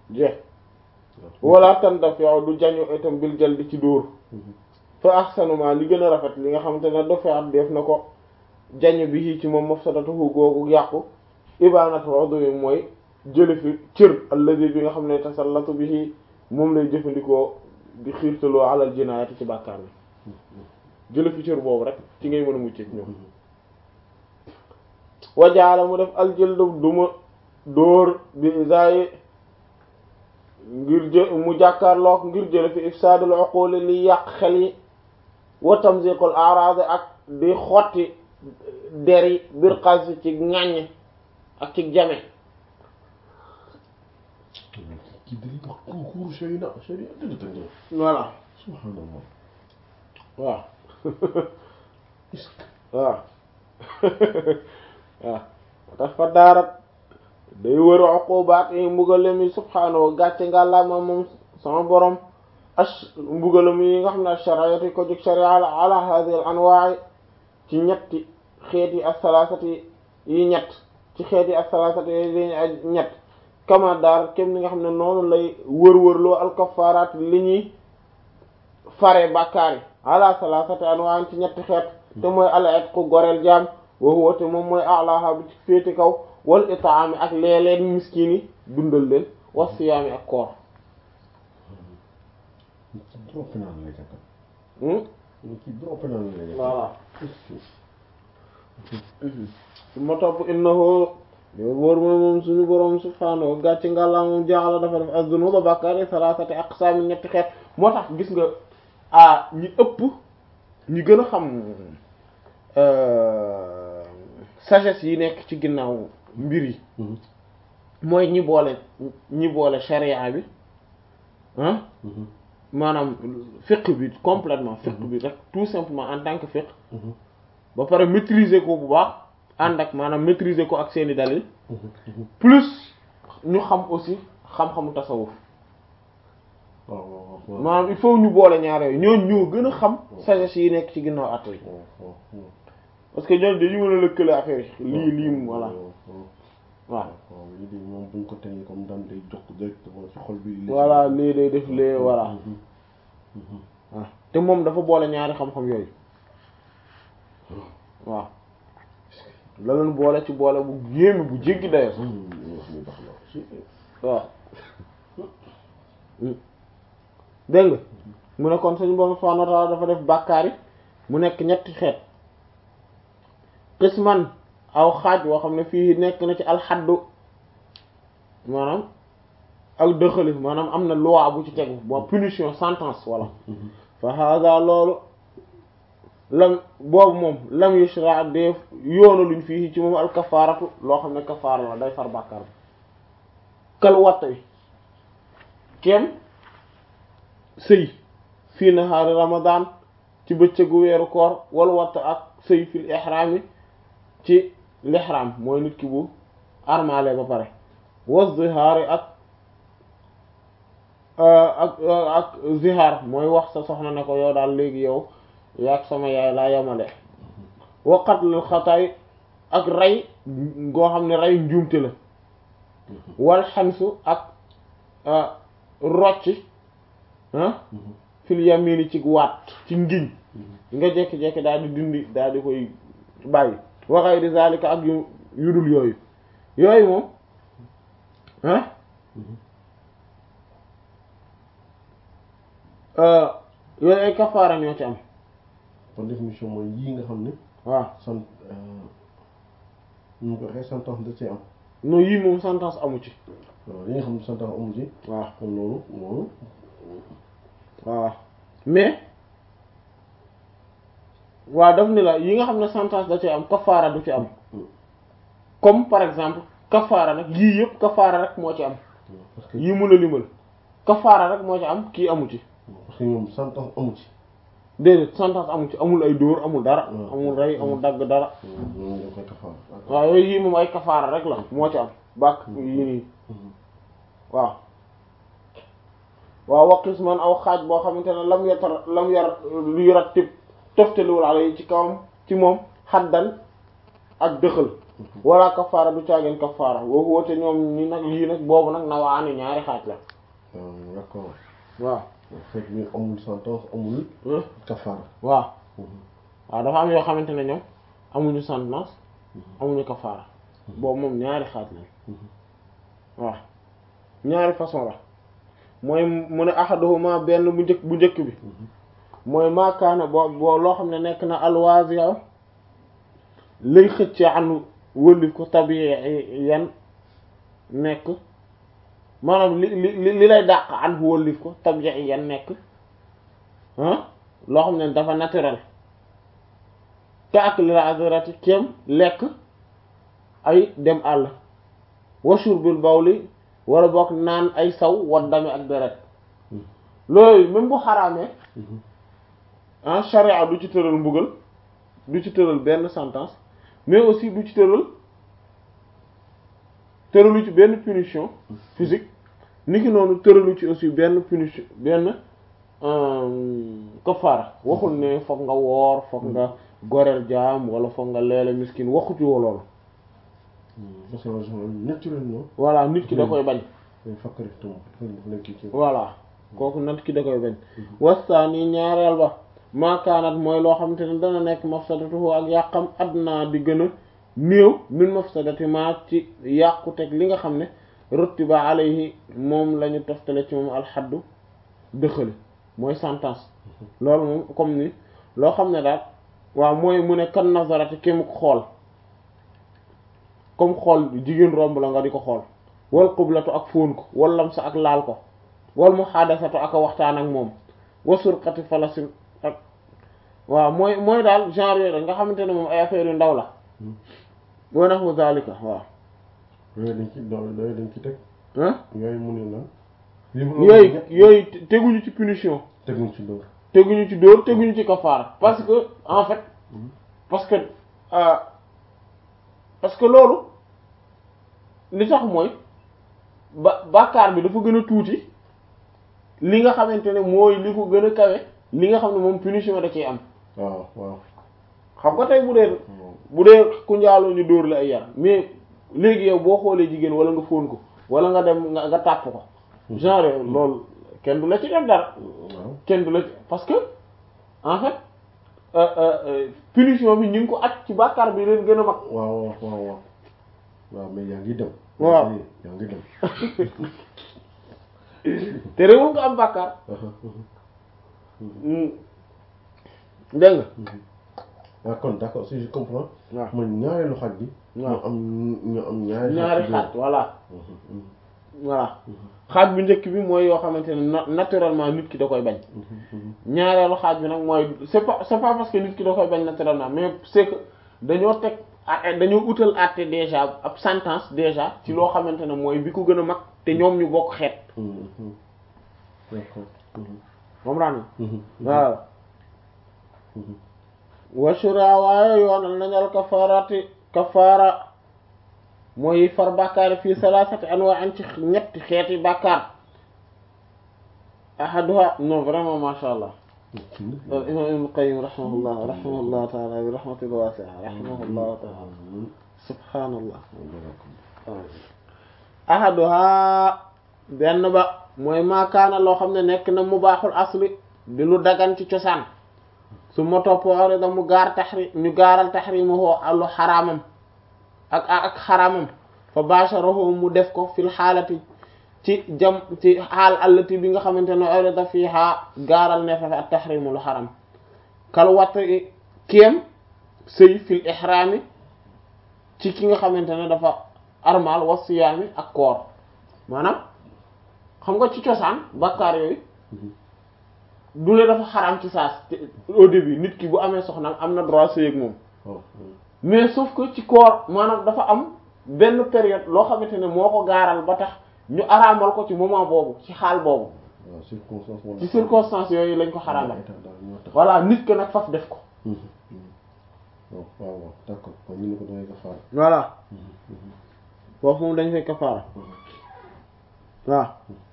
jeex wala tan daf yow du jañu itam bil jël di ci dóor fa ahsanuma li gën a rafet li nga xamante ne dafaat def na ko jañu bi ci moom mafsadatuhu googu yàqu ibanatu udwi mooy jële fi cër alladi bi nga xam ne tasallatu bihi moom lay jëfandikoo di xiirtaloo alal jinaayati ci bàkkaar bi jële fi cër boobu rek ci ngay mën a mucc ñoom wajaala mu def aljëldu duma dóor bi isayi ngir jë mu jàkkaarlook ngir jële fi ifsaadul uquli li yàq xel yi wa tamziqul a'rad ak di xotti der yi bir xas ci ŋàññ ak ci jame kii dañuy wax concours sharia sharia dëgg dëgg voilà subhanallah waaw waaw waaw tax fa daarat day wër uqubaat yi mbugalam yi subhaanahu gàcce nga lama moom sama borom ash mbugalam yi nga xam ne ash-shariati ko jóg sharia ala ala hadhihi al-anwa'i ci ñetti xeet yi as-salasati yi ñett ci xeet yi as-salasati yi ñett kama daar kem ni nga xam ne noonu lay wër-wërloo al-kaffaraat li ñuy fare bàkkaar yi ala salasati anwa'in ci ñetti xeet te mooy al-itqu goreel jaam wa huwa te moom mooy a'laha bi ci féete kaw wal itaami ak leeleen miskin yi dundal leen wa siyaami ak koor kii droit pénal lay jàkkat hmm kii droit pénal lay jàkkat voilà su ma topp innahu yow boor mooy moom suñu boroom subhaanahu gàcce ngàllaa moom jaaxala dafa def az-zunuba bàkkaar yi salaasati aqsaam ñetti xeet moo tax gis nga ah ñi ëpp ñi gën a xam sagesse yi nekk ci ginnaaw mbir yi mooy ñi boole ñi boole sharia bi ah maanaam fiqh bi complètement fiqh bi rek tout simplement en tant que fiqh ba pare maîtriser ko bu baax ànd ak maanaam maîtriser ko ak seeni dalil plus ñu xam aussi xam-xamu tasawuf waaw waaw maanaam il faut ñu boole ñaar yooyu ñooñu ñoo gën a xam sagesse yi nekk ci ginnaaw at yi waaw parce que ñooñu dañu mën a lëkkale affaire yi lii lii mu voilà waaw waaw lii de moom buñ ko tegee comme daan day jox directement ci xol bi voilà lii day def lee voilà waaw te moom dafa boole ñaari xam-xam yooyu waaw la leen boole ci boole bu yéeme bu jéggi dayo waaw dégg nga mu ne kon suñu borom subhanahu wa ta'ala dafa def bàkkaar yi mu nekk ñetti xeet qisman aw xaaj woo xam ne fii nekk na ci alxaddu maanaam ak dëxali maanaam am na loi bu ci tegu bon punition sentence voilà fa hada loolu lam boobu moom lam yushra def yoona luñ fii ci moom al kafaaratu loo xam ne kafaara la day far bàkkaar bi kal watta wi kem sëy fii nahaari ramadan ci bëccëgu weeru koor wala watta ak sëy fil ihram yi ci l'ihram mooy nit ki bu armale ba pare wa zihaari ak ak ak zihaar mooy wax sa soxna ne ko yow daal léegi yow yaag sama yaay laa yemale wa qatlul xataay ak rey ngoo xam ne rey njuumte la wal xamsu ak rocci ah fil yamini ci waat ci ngiñ nga jekki-jekki daal di dindi daal di koy bàyyi wa ghayri zalika ak yu yudul yooyu yooyu moom ah yooyu ay kafaara ñoo ci am par définition mooy yii nga xam ne waaw sant ñu ko waxee sentence da cee am non yii moom sentence amu ci waaw yi nga xam ne sentence amu ci waaw kon loolu loolu waaw mais waaw daf ni la yi nga xam ne sentence da ci am kafaara du ci am comme par exemple kafaara nag yii yëpp kafaara rek moo ci am parce que yii mun a limal kafaara rek moo ci am kii amu ci parce que ñoom sentence amu ci déedéet sentence amu ci amul ay dóor amul dara Hmm. amul rey amul dagg dara ñoom dañ koy kafaara waaw yooyu yii moom ay kafaara rek la moo ci am bàkk yii nii waaw waaw waqis man aw xaaj boo xamante ne lam yatar lam yar lu yarat tib toftaliwul ala yi ci kawam ci moom xaddan ak dëxal wala kafaara du caageen kafaara woowu woote ñoom ñi nag lii nag boobu nag nawaani ñaari xaaj la waaw d'accord waaw fekk ni amul sentence amul kafaara waaw waaw dafa am yoo xamante ne ñoom amuñu sentence amuñu kafaara boobu moom ñaari xaaj la waaw ñaari façon la mooy mu ne ahaduhuma benn bu njëkk bu njëkk bi mooy maakaana boo boo loo xam ne nekk na alwaasiya lay xëcc anu wëlif ko tabii yan nekk maanaam li li li lay dàq an wëlif ko tabii yan nekk ah loo xam ne dafa naturel te ak li la azrati kem lekk ay dem àll wa shurbil bawli wala boog naan ay saw wa dame ak deret loolu même bu xaraamee ah charia du ci tëral mbugal du ci tëral benn sentence mais aussi du ci tëral tëralu ci benn punition physique niki noonu tëralu ci aussi benn punition benn kafaara waxul ne foog nga woor foog nga goreel jaam wala foog nga leele miskin waxu ci loolu parce que naturellement voilà nit ki da koy bañ fakkari tum dafa nekk ci voilà kooku nit ki da koy bañ wastaani ñaareel ba maakaanat mooy loo xamante ne dana nekk mafsadatuhu ak yàqam adnaa di gën a néew min mafsadati ma ci yàqu teg li nga xam ne ruttiba alayhi moom la ñu toftale ci moom alxaddu dëxale mooy sentence loolu moom comme ni loo xam ne daal waaw mooy mu ne kan nazarati kému ko xool comme xool jigéen romb la nga di ko xool wal xublatu ak fóon ko wal lamsa ak laal ko wal muhaadasatu ak a waxtaan ak moom wasurqati falasin ak waaw mooy mooy daal genre yooyu nga xamante ne moom ay affaire yu ndaw la wa nahwu zalika waaw yooyu dañ ci yooyu dañ ci teg ah yooyu mu ne lan yooyu yooyu teguñu ci punition teguñ ci dóor teguñu ci dóor teguñu ci kafaara parce que en fait parce que euh, parce que loolu li tax mooy ba bàkkaar bi dafa gën a tuuti li nga xamante ne mooy li ko gën a kawe li nga xam ne moom punition da ciy am waaw waaw xam nga tey bu dee bu dee ku njaaloo ñu dóor la ay yar mais léegi yow boo xoolee jigéen wala nga fóon ko wala nga dem nga nga tàpp ko genre loolu kenn du la ci def dara waaw kenn du la ci parce que en fait euh, euh, euh, punition bi ñu ngi ko at ci bàkkaar bi leen gën a mag waaw waaw waaw waaw waaw mais yaa ngi dem waaw yaa ngi dem te réewul nga am bàkkaar dégg nga ah kon d'accord si je comprends waaw mooy ñaareelu xaj bi waaw. ñu am ñu am ñaari ñaari bi xaaj voilà Mhm, voilà xaaj bu njëkk bi mooy yoo xamante ne na- naturellement nit ki da koy bañ mhm, mhm. ñaareelu xaaj bi nag mooy c'est pas c'est pas parce que nit ki da koy bañ naturellement mais c'est que dañoo teg a- dañoo utal àtte déjà ab sentence déjà ci loo xamante ne mooy bi ko gën a mag te ñoom ñu bokk xeet Mhm, mhm. d'accord Mhm, moom raan mhm, waaw mhm. washura waaye yoonal nañal kafarati kafara mooy far bàkkaar fii salasati anwa'in ci ñetti xeeti bàkkaar ahaduha non vraiment masha allah al imam ibn qayyim rahimahullah rahimahullah taala bi rahmatil wasi'a rahimahullah taala subhanallah ahaduha benn ba mooy maakaana loo xam ne nekk na mubaaxul asli di lu dagan ci cosaan su ma topp orida mu gaar taxri ñu gaaral taxrimahu allu xaraamam ak ak xaraamam fa basharahu mu def ko fil xaalati ci jam ci xaal allati bi nga xamante ne orida fiiha gaaral ne fa ak taxrimu lu xaram kal watt kéem sëy fil ixraami ci ki nga xamante ne dafa armal wa siyaami ak koor maanaam xam nga ci cosaan bakkaar yooyu du ne dafa xaraam ci saas te- au début nit ki bu amee soxnaam am na droit sëy ak moom waaw mais sauf que ci koor maanaam dafa am benn période loo xamante ne moo ko gaaral ba tax ñu araamal ko ci moment boobu ci xaal boobu waaw circonstance wala ci circonstances yooyu lañ ko xaraamal état daal ñoo tax voilà nit que nag faf def ko Mhm, mhm. waaw waaw waaw d'accord kon ñu ne ko dangay kafaara voilà Mhm, mhm, foofu moom dañ fay kafaara mhm. waaw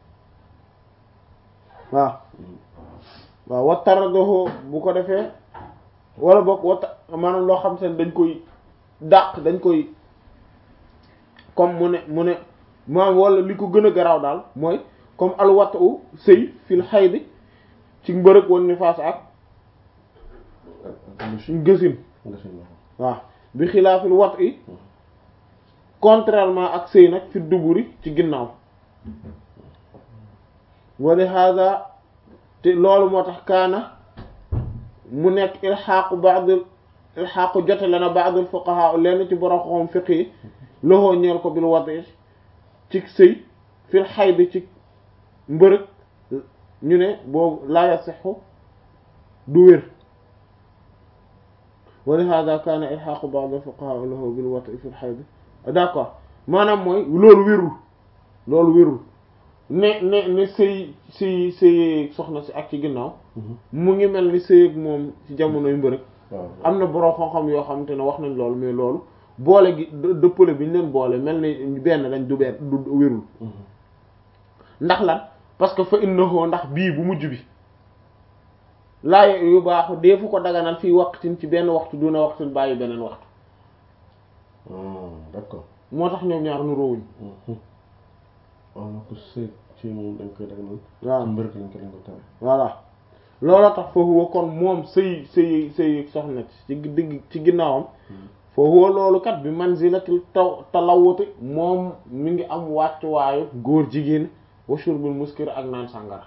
waaw Mhm. waaw wattaradoho bu ko defee wala boog watta maanaam loo xam te ne dañ koy dàq dañ koy comme mu ne mu ne maam wala li ko gën a garaaw daal mooy comme alwat u sëy fil xaydi ci mbërëg woon ni faas ak gësin waaw bi xilaafil wat i contrairement ak sëy nag fi duburi ci ginnaaw wali hada te loolu moo tax kaana mu nekk ilxaaqu ba'dil ilxaaqu jote la na ba'dil fuqaha lenn ci borom xam fiq yi loxoo ñeel ko bil wati ci sëy fil xayd ci mbërëg ñu ne boobu laa yasixu du wér wali hada kaana ilxaaqu ba'dil fuqaha lahu bil wati fil xayd d'accord maanaam mooy loolu wérul loolu wérul ne ne ne sëy sëy sëy soxna si ak ci ginnaaw mu ngi mel ni sëy ak moom ci jamonoy mbërëg am na borom xam-xam yoo xamante ne wax nañ loolu mais loolu boole gi dëppale bi ñu leen boole mel ni benn dañ du benn du wérul ndax lan parce que fa innahu ndax bii bu mujj bi laa yu baaxu deefu ko daganal fii waqtin ci benn waxtu duna waxtin bàyyi beneen waxtu d'accord moo tax ñoom ñaar nu róowuñ wala ko sëy ci moom dañ koy daganal waaw ci mbërëg lañ ko dañ ko tere voilà looloo tax foofu wa kon moom sëy sëy sëy soxna ci digg ci ginnaawam foofu loolu kat bi manzilatil taw talawuti moom mi ngi am wàccuwaayu góor jigéen wa shurbul muskir ak naan sàngara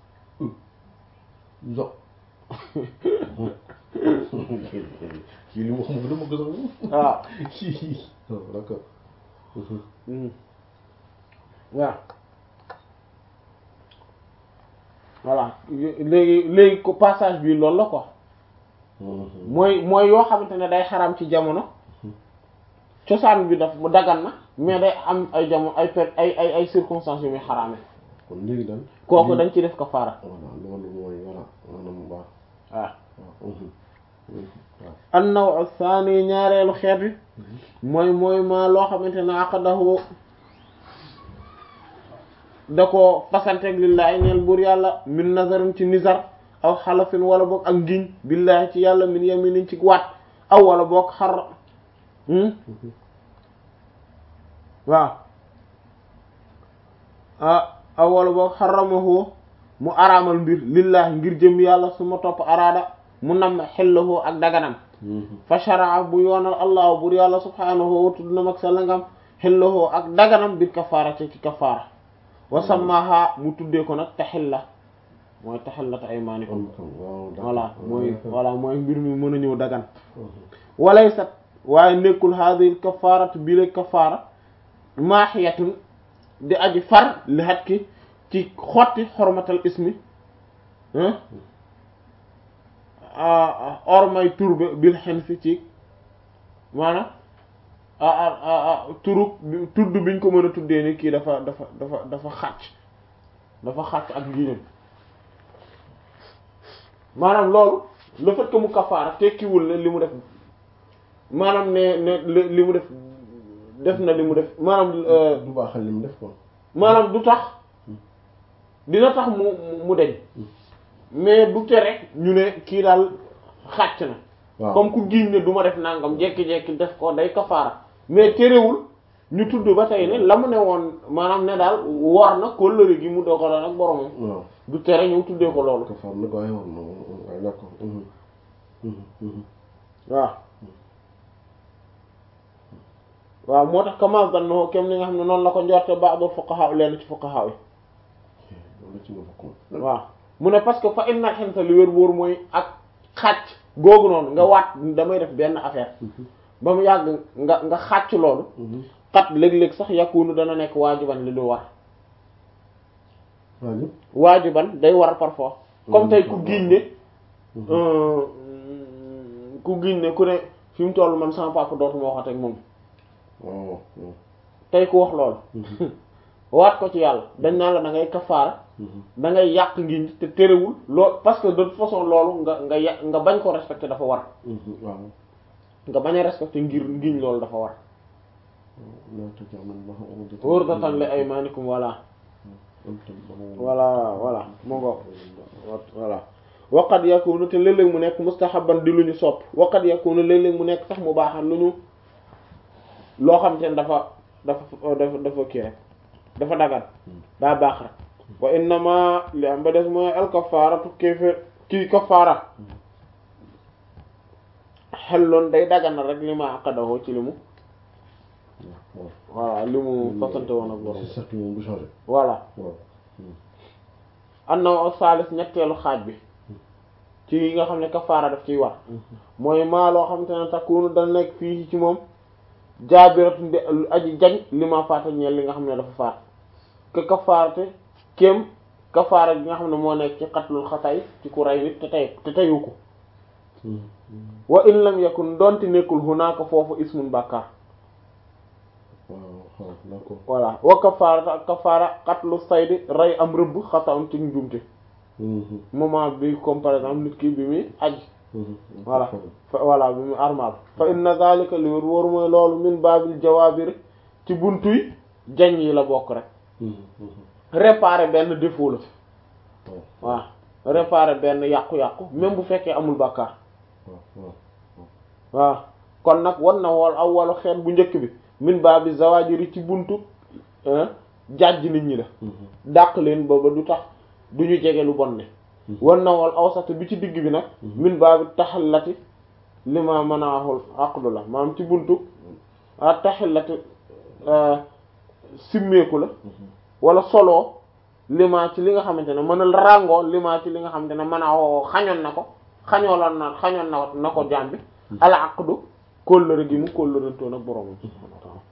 zo kii li mu xam dama ko sax waaw d'accord waaw voilà léegi léegi ko passage bi loolu la quoi mooy mooy yoo xamante ne day xaram ci jamono cosaan bi daf mu dagan na mais day am ay jamono ay per ay ay ay circonstances yu muy xaraame kon léegi daal kooku dañ ci def kafaara voilà loolu mooy voilà maanaam waaw waaw waaw an-naw' ath-thani ñaareelu xeet bi mooy mooy ma loo xamante ne aqadahu da ko fasanteeg lillahi ñeel buur yàlla min nazarin ci nizar aw xalafin wala boog ak ngiñ billahi ci yàlla min yaminin ci waat aw wala boog xar waaw ah aw wala boog xaramahu mu araamal mbir lillahi ngir jëm yàlla su ma topp araada mu nam xellahu ak daganam fa sharaa bu yoonal allahu buur yàlla subhanahu wa tudd na mag sa langam xellahu ak daganam bir kafaara ci ci kafaara wa sammaha mu tuddee ko nag taxilla mooy taxillat aymaanikum voilà mooy voilà mooy mbir mi mën a ñëw dagan walaysat waaye nekkul hadhihi kafaaratu bi la kafaara maaxiyatun di aji far li xat ki ci xotti xormatal ismi ormay turbe bil xen fi ci maanaam turub tudd biñ ko mën a tuddee ni kii dafa dafa dafa dafa xàcc dafa xàcc ak ngiñam maanaam loolu le fait que mu kafaara tekkiwul ne li mu def maanaam ne ne li mu def def na li mu def maanaam du baaxal li mu def ko maanaam du tax dina tax mu mu deñ mais du tere ñu ne kii daal xàcc na waaw comme ku giñ ne du ma def nangam jekki-jekki def ko day kafaara mais terewul ñu tudd ba tey ne la mu ne woon maanaam ne daal war na kóllëre gi mu dogaloon ak boromam waaw du tere ñu tuddee ko loolu kafaar nag waaye war na waaye d'accord waaw waaw moo tax kama zanno kem ni nga xam ne noonu la ko njorte ba'dul fuqaha leen ci fuqaha yi loolu ci nga bokk waaw mu ne parce que fa inna xinta li wér wóor mooy ak xàcc googu noonu nga waat damay def benn affaire ba mu yàgg nga nga xàcc loolu xat léeg-léeg sax yakunu dana nekk waajiban li lu war waaw waajiban day war parfois comme tey ku giñ ne ku giñ ne ku ne fi mu toll man sama papa dootuma waxat ak moom waaw tey ku wax loolu waat ko ci yàlla dañ naan la da ngay kafaara da ngay yàq ngiñ te terewul lool parce que de toute façon loolu nga nga ya nga bañ ko respecter dafa war waaw nga bañ a respecter ngir ngiñ loolu dafa war naata jaman ma urdatan li aymanikum voilà voilà voilà mu ngo voilà waqad yakunu te léeg-léeg mu nekk mustahaban di lu ñu sopp waqad yakunu léeg-léeg mu nekk sax mu baaxal lu ñu loo xam te ne dafa dafa dafa dafa kii rek dafa dagan daa baax rek wa innama li am ba des mooy al kafaaratu kéeféer kii kafaara xelloon day dagan rek li ma aqadahu ci li mu waaw voilà li mu fasante woon ak borom c'est certes moom du changé voilà waaw annaw saalis ñetteelu xaaj bi ci yi nga xam ne kafaara daf ciy war mooy maa loo xam te ne takkuunu dana nekk fii ci moom jaabiratu ndi aji jañ li ma faata ñeel li nga xam ne dafa faat ke kafaarate kéem kafaara gi nga xam ne moo nekk ci xatlul xatay ci ku rey nit te tey te teyu ko wa in lam yakun donte nekkul hunaaka foofu ismun bàkkaar waaw waaw d'accord voilà wa kafaarata ak kafaara xatlu saydi rey am rëbb xataun ci njuumte moment bi comme par exemple nit ki bi muy aj voilà fa voilà bi muy armal fa inna zalika li wóor mooy loolu min baabil jawaabir ci buntuy jañ yi la bokk rek réparer benn défaut la waaw réparer benn yàqu-yàqu même bu fekkee amul bàkkaar waaw waaw kon nag wan na wool aw walu xeet bu njëkk bi min baabi zawajiri ci buntu jàjj nit ñi la dàq leen ba ba du tax du ñu jege lu bon ne wan na wool awsat bi ci digg bi nag min baabi taxallati li ma manaahul aqdu la maanaam ci buntu a taxallati simmeeku la wala soloo lima ci li nga xamante ne mënal ràngoo lima ci li nga xamante ne manaahoo xañoon na ko xañoo la na xañoon na na ko jàmbi al aqdu kóllëre gi mu kóllërantoon ak boroomam subhaanahu wa ta'aala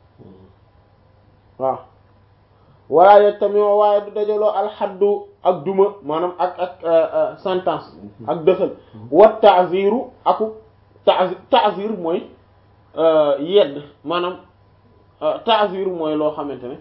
waaw wala yeg tamit waaye du dajaloo alxaddu ak duma maanaam ak ak sentence ak dëxal wa ta'ziru aku ta'zir ta'zir mooy yedd maanaam ta'zir mooy loo xamante ne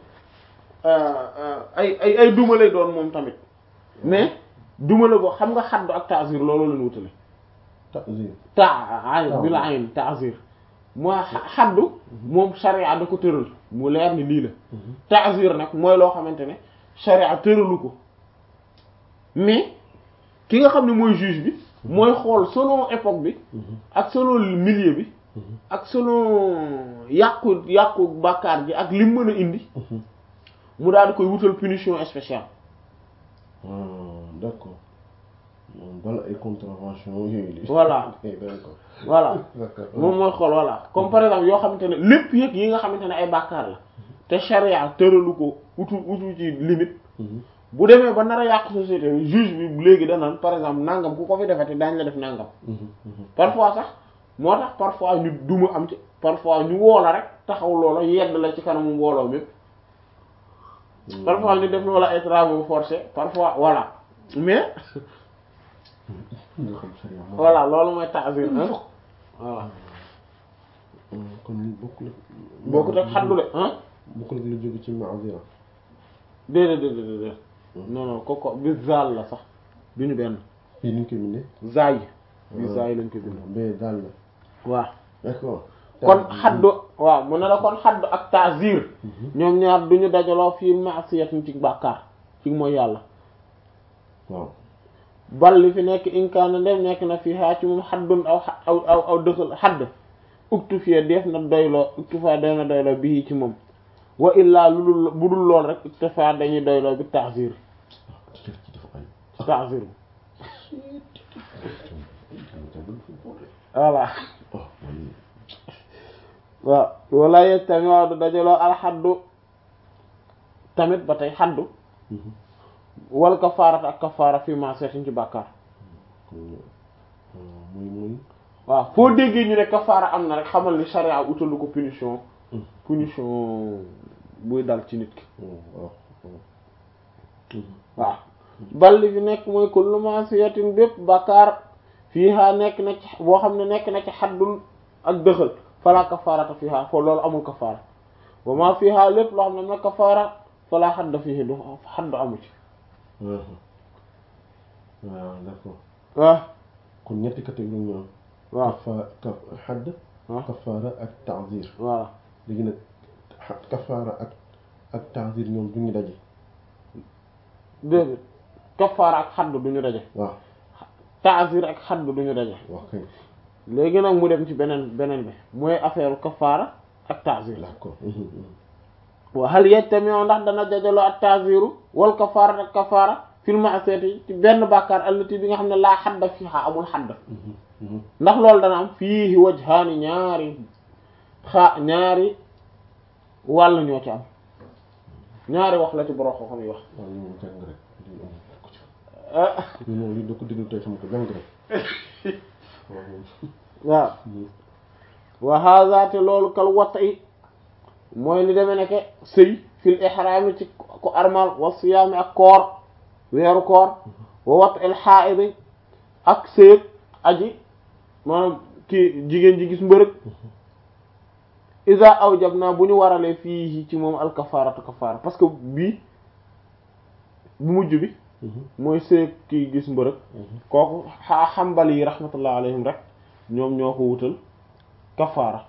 ay ay ay duma lay doon moom tamit mais duma la boo xam nga xaddu ak ta'zir loolu lañu wutale ta'zir ta ayn bi la ayn ta'zir mooy xaddu moom sharia da ko tëral mu leer ni lii la ta'zir nag mooy loo xamante ne sharia tëralu ko mais ki nga xam ne mooy juge bi mooy xool selon époque bi ak selon milieu bi ak selon yàqu yàqu bàkkaar ji ak lim mën a indi mu daal di koy wutal punition spéciale d'accord moom bala ay contravention yooyu li voilà d'accord voilà moom mooy xool voilà comme par exemple yoo xamante ne lépp yëg yi nga xamante ne ay bàkkaar la te charia tëralu ko utu utu ci limite bu demee ba nar a yàq société bi juge bi léegi danaan par exemple nangam ku ko fi defati daañ la def nangam parfois sax moo tax parfois ñu duma am ci parfois ñu woola rek taxaw loola yedd la ci kanamu mbooloo mépp parfois ñu def loola ay travaux forcés parfois voilà mais nga xam sharia moom voilà loolu mooy ta'zir hein voilà kon bokkul ak bokkut ak xaddu de hein bokkul ak lu jóge ci ma'zira déedéet déedéet déedéet non non koko bi zaal la sax du ñu benn fii ni ñu koy bindee zaay bi zaay lañ ko bind bee daal la waaw d'accord kon xaddu waaw mu ne la kon xaddu ak ta'zir ñoom ñaar du ñu dajaloo fii ma'siyatin ci bàkkaar ci mooy yàlla waaw bal li fi nekk inkaana ndem nekk na fii haa ci moom xaddun aw aw aw aw dëxal xadd uktu fie def na doyloo uktu fa day na doyloo bii ci moom wa illaa lu dul bu dul lool rek uktu fa dañuy doyloo bi ta'zir ci dafa ay ta'zir voilà oh man waaw wala yeg tamit waaw du dajaloo alxaddu tamit ba tey xaddu wal kafaarata ak kafaara fii ma seetuñ ci bàkkaar muy muy waaw foo déggee ñu ne kafaara am na rek xamal ni sharia utalu ko punition punition buy dal ci nit ki waaw waaw bal li fi nekk mooy kullu ma'siyatin bépp bàkkaar fiiha nekk na ci boo xam ne nekk na ci xaddul ak dëxal fala kafaarata fiiha foo loolu amul kafaara wa ma fiiha lépp loo xam ne na kafaara fala xadda fiihi du xaddu amu ci waaw d'accord waaw kon ñetti catégorie ñu am waaw kafa kaf xadd waaw kafaara ak ta'zir voilà léegi nag xa- kafaara ak ak ta'zir ñoom du ñu daje déedéet kafaara ak xaddu duñu daje waaw ta'zir ak xaddu duñu daje wax kay léegi nag mu dem ci beneen beneen bi mooy affaire kafaara ak ta'zir d'accord wa hal yajtami'u ndax dana dajaloo at ta'ziru wal kafaara ak kafaara fil ma'siyati ci benn bàkkaar allati bi nga xam ne laa xadda fiha amul xadda ndax loolu dana am fiihi wajhaani ñaari xaa ñaari wàll ñoo ci am ñaari wax la ci borom xam yi wax waaw ñu moom jàng rek lii amul ko ci ñu moom lii da ko déglu tey xam ko jàng rek waaw moom waaw wa hadha te loolu kal wat'i mooy li demee nekke sëy fil ihraami ci ko armal wa siyaami ak koor weeru koor wa wat'il haa'id ak sëyëg aji maanaam kii jigéen ji gis mbërëg iza awjabna bu ñu waralee fii ci moom al kafaaratu kafaara parce que bii bu mujj bi mooy sëyëg kii gis mbërëg kooku xa xambali yi rahmatullah alayhim rek ñoom ñoo ko wutal kafaara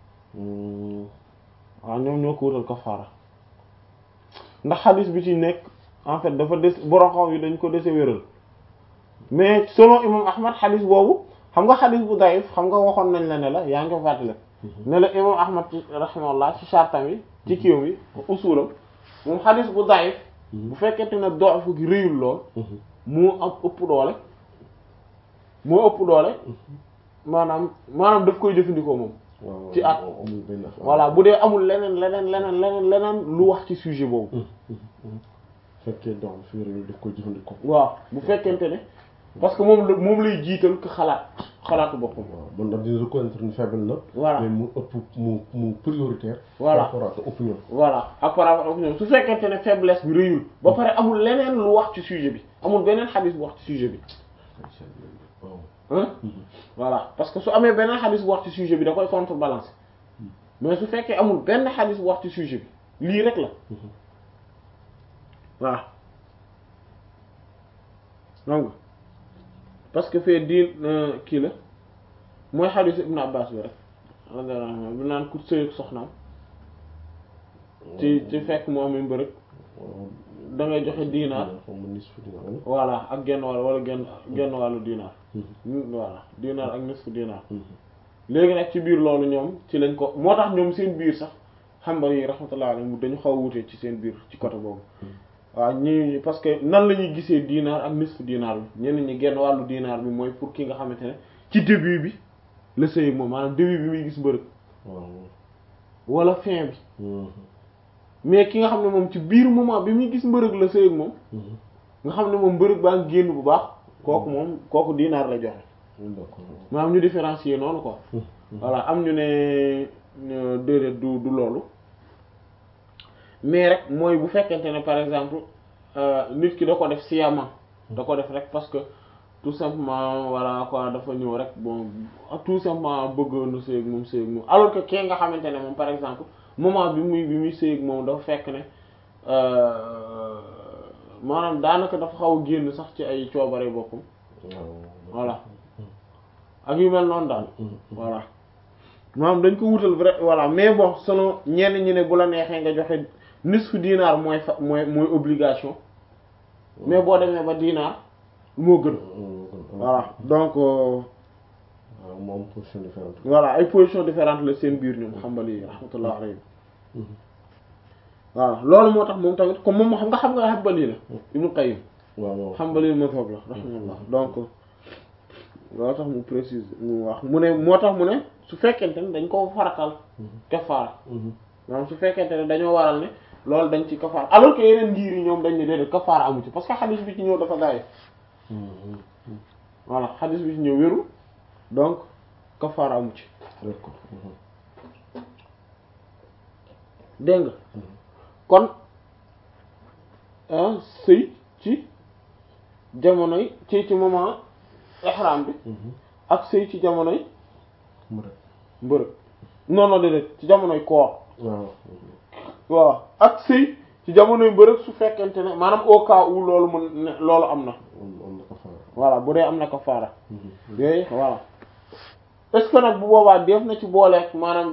waaw ñoom ñoo ko wutal kafaara ndax xadis bi ci nekk en fait dafa des boroxaw yi dañ ko dese wéral mais selon imam ahmad xadis boobu xam nga xadis bu daif xam nga waxoon nañ la ne la yaa ngi ko fàttale ne la imam ahmad rahimahullah ci chartam yi ci kiiwam yi usulam moom xadis bu daif bu fekkente ne doof gi réyul lool moo am ëpp doole moo ëpp doole maanaam maanaam daf koy jëfandikoo moom ci at amul benn voilà bu dee amul leneen leneen leneen leneen leneen lu wax ci sujet boobu fekkee dox fi réew daf koy jëfandikoo waaw bu fekkente ne parce que moom la moom lay jiital ko xalaat xalaatu boppam waaw man daal dina reconnaître ni faible na Voilà. mais mu ëpp mu mu prioritaire Voilà. par rapport à sa opinion voilà ak par rapport ak ñoom su fekkente ne faiblesse bi rëyul ba pare amul leneen lu wax ci sujet bi amul beneen xadis bu wax ci sujet bi waaw hein voilà parce que su amee beneen xadis bu wax ci sujet bi da koy contrebalancer mais su fekkee amul benn xadis bu wax ci sujet bi lii rek la waaw donc parce que fee diin kii la mooy xadis Ibn Abbas bi rek radiyallahu anhu bi naan ku sëy ak soxnaam ci ci fekk mu amee mbërëg da ngay joxe diinaar xaw ma nisfu dinaar wala voilà ak genn wàll wala genn genn wàllu diinaar voilà diinaar ak nisfu diinaar léegi nag ci biir loolu ñoom ci lañ ko moo tax ñoom seen biir sax xambal yi rahmatullah alayhi dañu xaw a wutee ci seen biir ci côté boobu waaw ñi parce que nan la ñuy gisee diinaar ak nisfu diinaar bi ñenn ñi genn wàllu diinaar bi mooy pour ki nga xamante ne ci début bi la sëy moom maanaam début bi muy gis mbërëg waaw wala fin bi mais ki nga xam ne moom ci biir moment bi muy gis mbërëg la sëy ak moom nga xam ne moom mbërëg baa ngi génn bu baax kooku moom kooku diinaar la joxe d'accord maanaam ñu différencier noonu quoi voilà am ñu ne ne déedéet du du loolu mais rek mooy bu fekkente ne par exemple euh, nit ki da ko def sciemment da ko def rek parce que tout simplement voilà quoi dafa ñëw rek bon tout simplement bëgg na sëy ak moom sëy ak moom alors que kee nga xamante ne moom par exemple moment bi muy bi muy sëy ak moom dafa fekk ne euh, maanaam daanaka dafa xaw a génn sax ci ay coobare boppam voilà ak yu mel noonu daal voilà maanaam dañ ko wutal vrai voilà mais bon selon ñenn ñi ne bu la neexee nga joxe nisfu dinaar mooy fa mooy mooy obligation mais boo demee ba dinaar moo gën voilà donc euh, waaw moom position différente voilà ay positions différentes la seen biir ñoom xambali yi rahmatullah alayhi voilà loolu moo tax moom tamit comme moom xam nga xam nga xambali la Ibnu Qayyim waaw waaw xambali mazhab la rahmatullah donc loolu tax mu précise mu wax mu ne moo tax mu ne su fekkente ne dañ ko faratal kafaara maanaam su fekkente ne dañoo waral ne loolu dañ ci kafaara alors que yeneen ngir yi ñoom dañ ne déedéet kafaara amu ci parce que xadis bi ci ñëw dafa gaay voilà xadis bi ci ñëw wéru donc kafaara amu ci d'accord dégg nga kon ah sëy ci jamonoy ci ci moment ihram bi ak sëy ci jamonoy mu rek mbërëg non non déedéet ci jamonoy koor waaw waaw ak sëy ci jamonoy mbërëg su fekkente ne maanaam au cas où loolu mën ne loolu am na am am na ko faara voilà bu dee am na kafaara yooyu voilà est-ce que nag bu boobaa def na ci booleeg maanaam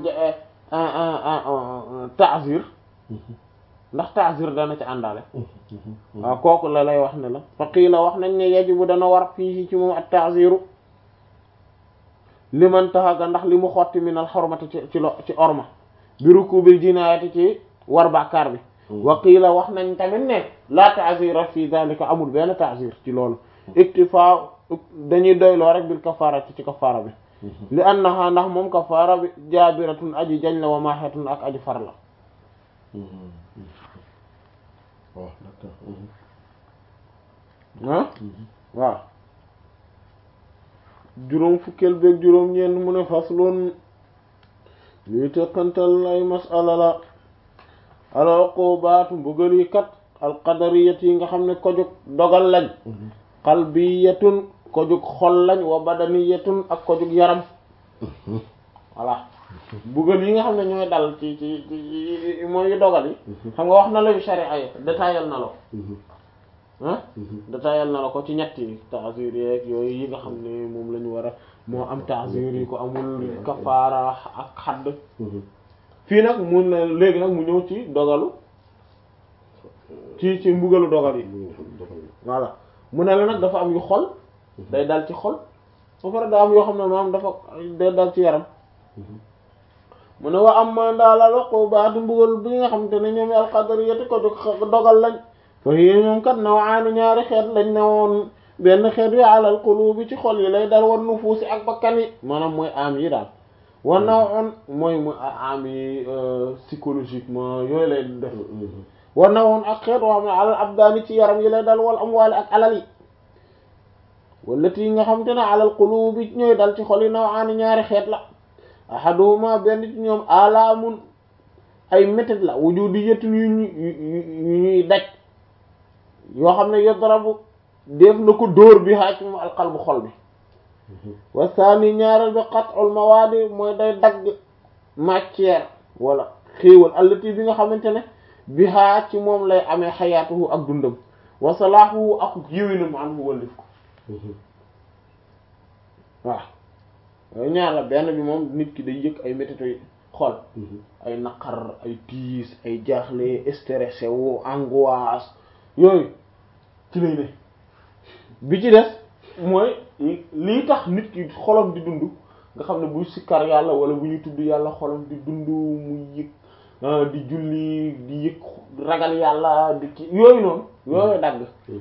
ta'zir ndax ta'zir dana ci àndaale waaw kooku la lay wax ne la fa qiila wax nañ ne yajibu dana war fii ci moom at ta'ziru liman taxaga ndax li mu xotti min al xormati ci ci lo ci orma bi rukubil jinaayati ci war bàkkaar bi wa qiila wax nañ tamit ne la ta'zira fi dhalika amul benn ta'zir ci loolu iktifa dañuy doyloo rek bil kafaara ci ci kafaara bi li annaha ndax moom kafaara bi jaabiratun aji jañ la wa maaxetun ak aji far la waaw d'accord ah waaw juróom fukkeel beeg juróom ñeent mu ne fasloon luy tëqantal ay masala la al uqubaatu mbugal yi kat al qadariyat yi nga xam ne ko jóg dogal lañ qalbiyatun ko jóg xol lañ wa badaniyatun ak ko jóg yaram voilà mbugal yi nga xam ne ñooy dal ci ci ci mooy yu dogal yi xam nga wax na la yu sharia yi détaillal na la ah détaillal na la ko ci ñetti ta'zir yeeg yooyu yi nga xam ne moom la ñu war a moo am ta'zir yi ko amul kafaara ak xadd fii nag mun na léegi nag mu ñëw ci dogalu ci ci mbugalu dogal yi voilà mu ne la nag dafa am yu xol day dal ci xol ba pare daa am yoo xam ne maanaam dafa day dal ci yaram mu ne wa am ma ndaalal uqubaatu mbugal bi nga xam te ne ñoom alqadariyati ko dogal lañ fa hiya ñoom kat nawaani ñaari xeet lañ ne woon benn xeet wi alal qulubi ci xol yi lay dal war nufuusi ak bakkan yi maanaam mooy am yi daal war na woon mooy mooy am yi psychologiquement yooyu lay def war na woon ak xeet woo xam ne alal abdaani ci yaram yi lay dal wal amwaali ak alal yi wallati yi nga xam te ne alal qulubi ñooy dal ci xol yi nawaani ñaari xeet la ahaduhuma benn ci ñoom alaamun ay métit la wujudiyatun yu ñu yu ñuy daj yoo xam ne yodrabu def na ko dóor bi xaa ci moom alqalbu xol bi wa saani ñaareel bi qat'ul mawaadi mooy day dagg matière wala xéewal allati bi nga xamante ne bi xaa ci moom lay amee xayaatuhu ak dundam wa salaahuhu ak yiwinam anhu wallif ko waaw yooyu ñaar la benn bi moom nit ki day yëg ay métito xol ay naqar ay tiis ay jaaxle stressé wu angoisse yooyu ci lay ne bi ci des mooy lii tax nit ki xolam di dund nga xam ne buy sikkar yàlla wala bu ñuy tudd yàlla xolam di dund muy yëg di julli di yëg ragal yàlla di ki yooyu noonu yooyu dagg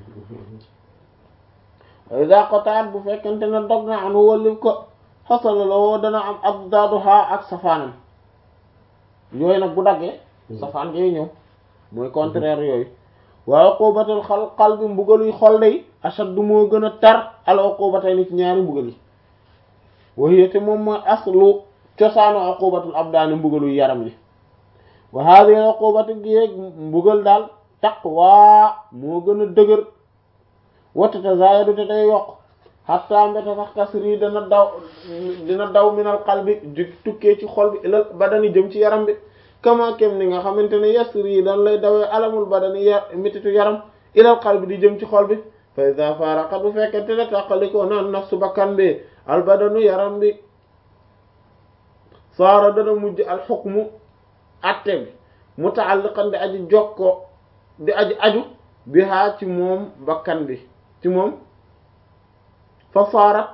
ida qotaat bu fekkente ne dog na anu wallif ko xasala la woo dana am ab daaduha ak safaanam yooyu nag bu daggee safaan yooyu ñëw mooy contraire yooyu waaye uqubatul xal xal bi mbugaluy xol day ashaddu moo gën a tar al uqubatay ni ci ñaari mbugal yi wahiyate moom mooy aslu cosaanu uqubatul abdaani mbugaluy yaram yi wa hadhihi al uqubatu gi mbugal daal taqwa moo gën a dëgër wata tazayadu te day yokk hatta mbete sax tasri dana daw dina daw minal qalbi ju tukkee ci xol bi ilal badani jëm ci yaram bi kama kem ni nga xamante ne yasri dan lay dawee alamul badani ya mititu yaram ilal qalbi di jëm ci xol bi fa iza faraqat bu fekkente ne tàqalikoo naan nafsu bakkan bi al badanu yaram bi saara dana mujj al hukmu atte bi muta'alliqan di aji jokkoo di aji aju bi haa ci moom bakkan bi ci moom fa saarat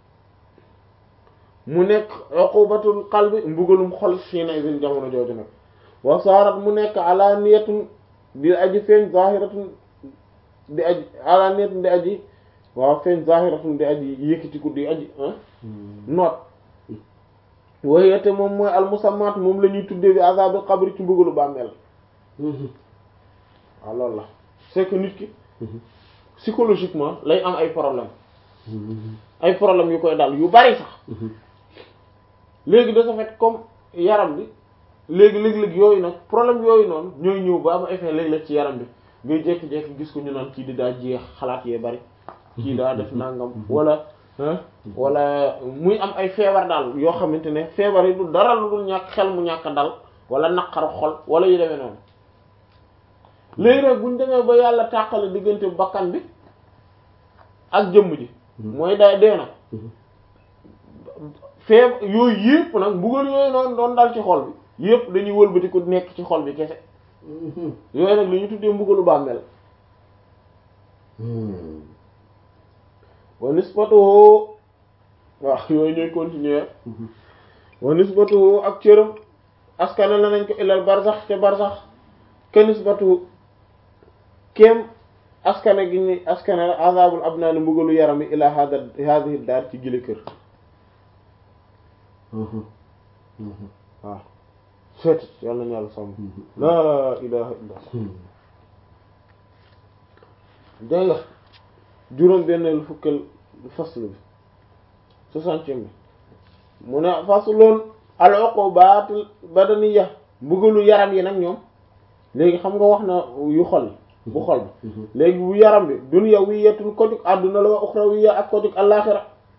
mu nekk uqubatul qalbi mbugalum xol xiina idin jamono jooju nag wa saarat mu nekk ala niyatun di aji feeñ zahiratun di aji ala niyatun di aji waaw feeñ zahiratun di aji yëkkatiku di aji noot wayete moom mooy almusammat moom la ñuy tuddee bi azabil qabri ci mbugalu bàmmeel waaw loolu la c'est que nit ki psychologiquement lay am ay problème ay problème yu koy dal yu bari sax léegi de ce fait comme yaram bi léegi léeg-léeg yooyu nag problème yooyu noonu ñooy ñëw ba am effet léeg-léeg ci yaram bi ngay jékki-jékki gis ko ñu naan kii di daa jeex xalaat yee bari kii daa def nangam wala wala muy am ay feebar daal yoo xamante ne feebar yi du dara lu dul ñàkk xel mu ñàkk dal wala naqaru xol wala yu demee noonu léegi nag buñ demee ba yàlla tàqale diggante bakkan bi ak jëmm ji mooy day dee na feeb yooyu yëpp nag mbugal yooyu noonu doon dal ci xol bi yëpp dañuy wëlbati ko nekk ci xol bi kese yooyu nag li ñu tuddee mbugalu bàmmeel wa nisbatuhu waaw yooyu ñooy continuer wa nisbatuhu ak cëram askana la nañ ko ilal barsax ca barsax kenisbatu kéem askane gi ni askane azabul abnaani mbugalu yaram yi ila hada hadihi daar ci gile kër waaw seet yàlla nañu yàlla sàmm laa ilaha illa dégg nga juróom benn fukkal fasl bi soixantième bi mu ne fasloon al uqubaat badaniya mbugalu yaram yi nag ñoom léegi xam nga wax na yu xol bu xol bi léegi bu yaram bi dunyawiyatun ko jug àdduna la wa uxrawiya ak ko jug àllaaxira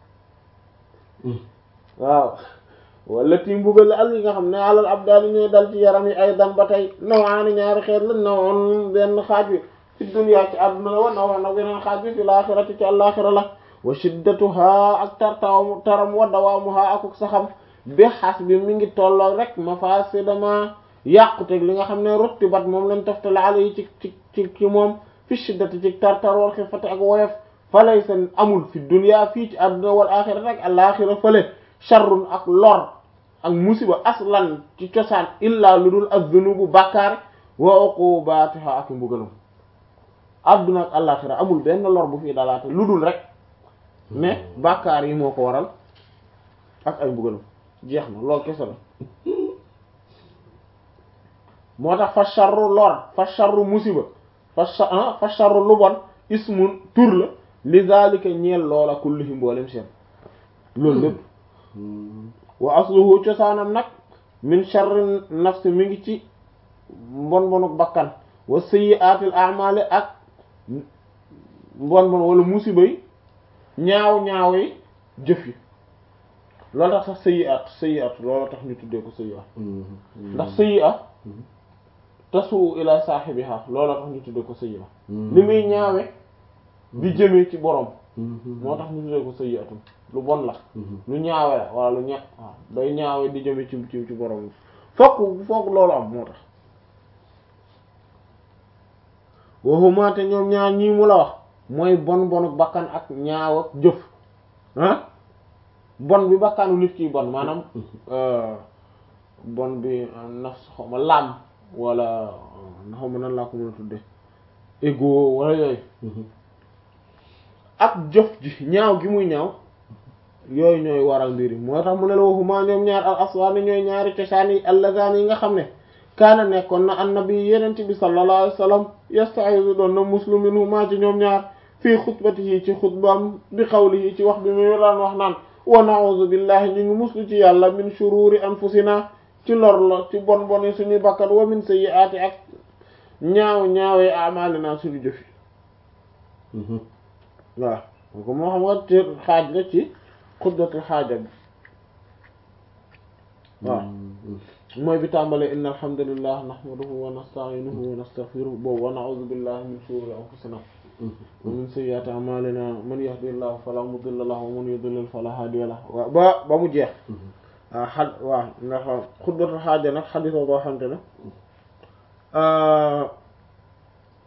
waaw wala ti mbugal al yi nga xam ne alal abdaali ñooy dal ci yaram yi ay dan ba tey nawaani ñaari xeet la nawoon benn xaaj bi fi dunya ci àdduna la wa nawoon nag beneen xaaj bi fi laaxirati ci àllaaxira la wa shiddatuha ak tartaw taram wa dawaamuha akuk saxam bi xas bi mi ngi tolloo rek mafasidama yàquteg li nga xam ne rotti bat moom lañ toftale ala yi ci ci ci ci moom fi shiddati ci tartar wal xifati ak woyof falay seen amul fi dunya fii ci àdduna wal axirati ak àllaaxira fële sharrun ak lor ak musiba aslan ci cosaan illa lu dul az-zunubu bàkkaar wa uqubatiha ak mbugalam àdduna ak àllaaxira amul benn lor bu fii dalaate lu dul rek mais bàkkaar yi moo ko waral ak ay mbugalam jeex na loolu kese la moo tax fa sharru lor fa sharru musiba fa sa fa sharru lu bon ismun tur la li zalika ñeel loola kullihi mboolem seen loolu lépp wa asluhu cosaanam nag min sharri nafsi mi ngi ci mbon bonuk bakkan wa sayyi'atil a'mali ak mbon bon wala musiba yi ñaaw ñaaw yi jëf yi loolu tax sax sayyi'at sayyi'at loolu tax ñu tuddee ko sayyi'at ndax sayyi'at tasu ila saahibiha loolu tax ñu tuddee ko sayyi'at li muy ñaawe di jëmee ci borom moo tax ñu tuddee ko sayyi'atun lu bon la lu ñaawe la wala lu ña waaw day ñaawe di jëme ci ci ci borom fokk fokk loolu am moo tax waxuma te ñoom ñaar ñii mu la wax mooy bon bonu bakkan ak ñaaw ak jëf ah bon bi bakkanu nit ki bon maanaam bon bi nafs xaw ma laam wala xaw ma nan laa ko mën a tudde ego wala yooyu ak jëf ji ñaaw gi muy ñaaw yooyu ñooy waral mbir yi moo tax mu ne la waxuma ñoom ñaar al aswaani ñooy ñaari cosaan yi allazaan yi nga xam ne kaana nekkoon na annabi yenent bi sallallahu alayhi wasallam yasta'izu doon na muslu minhuma ci ñoom ñaar fii xutbatihi ci xutbaam bi qawlihi ci wax bi mu daan wax naan wa na'udhu billahi ñu ngi muslu ci yàlla min shururi anfusina ci lor la ci bon bon yi suñuy bakkat wa min sayyi'ati ak ñaaw ñaawee a'malina suñu jëfi waaw ko moo xam nga ci xaaj la ci xutbatul xaaja bi waaw mooy bi tàmbalee inna alhamdulillah nahmaduhu wa nasta'inuhu wa nastaghfiruhu boobu wa na'udhu billahi min shururi anfusina wa min sayyiati a'malina man yahdihillahu fala mudilla lahu wa man yudlil fala hadiya lahu waaw ba ba mu jeex waaw xad waaw ndax xutbatul xaaja nag xadis boo xamante ne